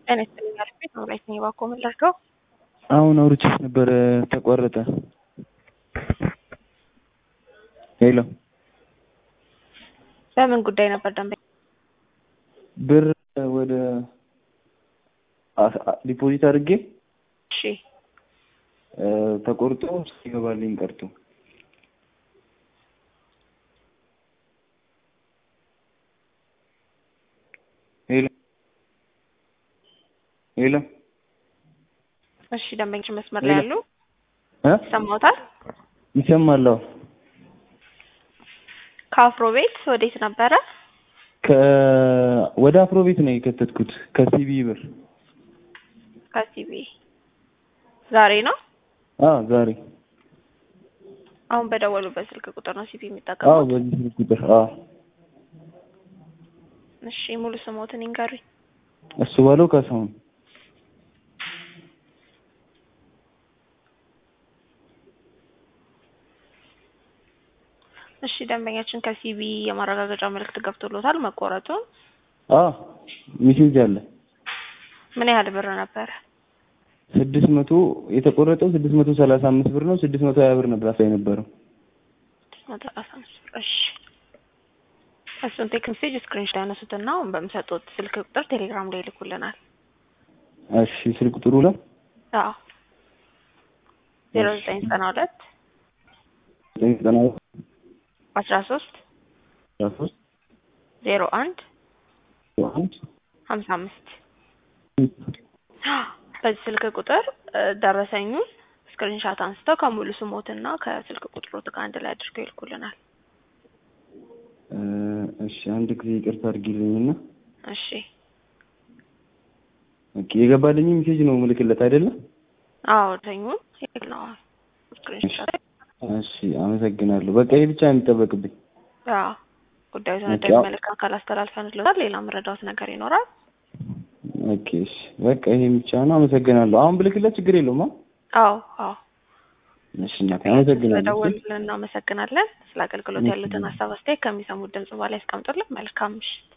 ጤና ይስጥልኝ አልፌት ነው ላይ ስኔ ባኮ ምላቸው አሁን አውርቼሽ ነበረ ተቋረጠ። ሄሎ በምን ጉዳይ ነበር ደንበኛ? ብር ወደ ዲፖዚት አድርጌ እሺ ተቆርጦ ይገባልኝ ቀርቶ ሄሎ ሄሎ እሺ ደንበኞች መስመር ላይ ያሉ እ ይሰማዎታል? ይሰማል። አዎ ከአፍሮ ቤት ወዴት ነበረ? ከ ወደ አፍሮ ቤት ነው የከተትኩት ከሲቢ ብር። ከሲቢ ዛሬ ነው። አዎ ዛሬ። አሁን በደወሉበት ስልክ ቁጥር ነው ሲቢ አዎ የሚጠቀሙት? በዚህ ስልክ ቁጥር። አዎ እሺ ሙሉ ስሞትን ይንገሩኝ። እሱ ባለው ካሳሁን እሺ ደንበኛችን ከሲቢ የማረጋገጫ መልእክት ገብቶሎታል መቆረጡን። አዎ ሚሴጅ አለ። ምን ያህል ብር ነበረ? ስድስት መቶ የተቆረጠው ስድስት መቶ ሰላሳ አምስት ብር ነው። ስድስት መቶ ሀያ ብር ነበር አሳ የነበረው። መቶ ሰላሳ አምስት ብር። እሺ እሱን ቴክስት ሜሴጅ ስክሪንሾት ያነሱትና አሁን በሚሰጡት ስልክ ቁጥር ቴሌግራም ላይ ይልኩልናል። እሺ ስልክ ቁጥሩ ላይ አዎ ዜሮ ዘጠኝ ዘጠና ሁለት ዘጠኝ ዘጠና አስራ ሶስት አስራ ሶስት ዜሮ አንድ አንድ ሀምሳ አምስት በዚህ ስልክ ቁጥር እ ደረሰኙን ስክሪንሻት አንስተው ከሙሉ ስሞትና ከስልክ ቁጥሮት ጋር አንድ ላይ አድርገው ይልኩልናል። እ እሺ አንድ ጊዜ ይቅርታ አድርጊልኝና እሺ ኦኬ የገባልኝ ሜሴጅ ነው ምልክለት አይደለ? አዎ ደረሰኙን ነው ስክሪንሻት እሺ አመሰግናለሁ። በቃ ይሄ ብቻ ነው የሚጠበቅብኝ። አዎ ጉዳዩ ኦኬ፣ ወደሚመለከት አካል አስተላልፈንልዎታል። ሌላ መረዳት ነገር ይኖራል? ኦኬ እሺ በቃ ይሄ ብቻ ነው። አመሰግናለሁ። አሁን ብልክለት ችግር የለውም። አ አዎ አዎ እሺ እናቴ አመሰግናለሁ። እሺ። ስለደወሉልን እናመሰግናለን። ስለ አገልግሎት ያሉትን ሀሳብ አስተያየት ከሚሰሙት ድምጽ በኋላ ያስቀምጡልን። መልካም ምሽት።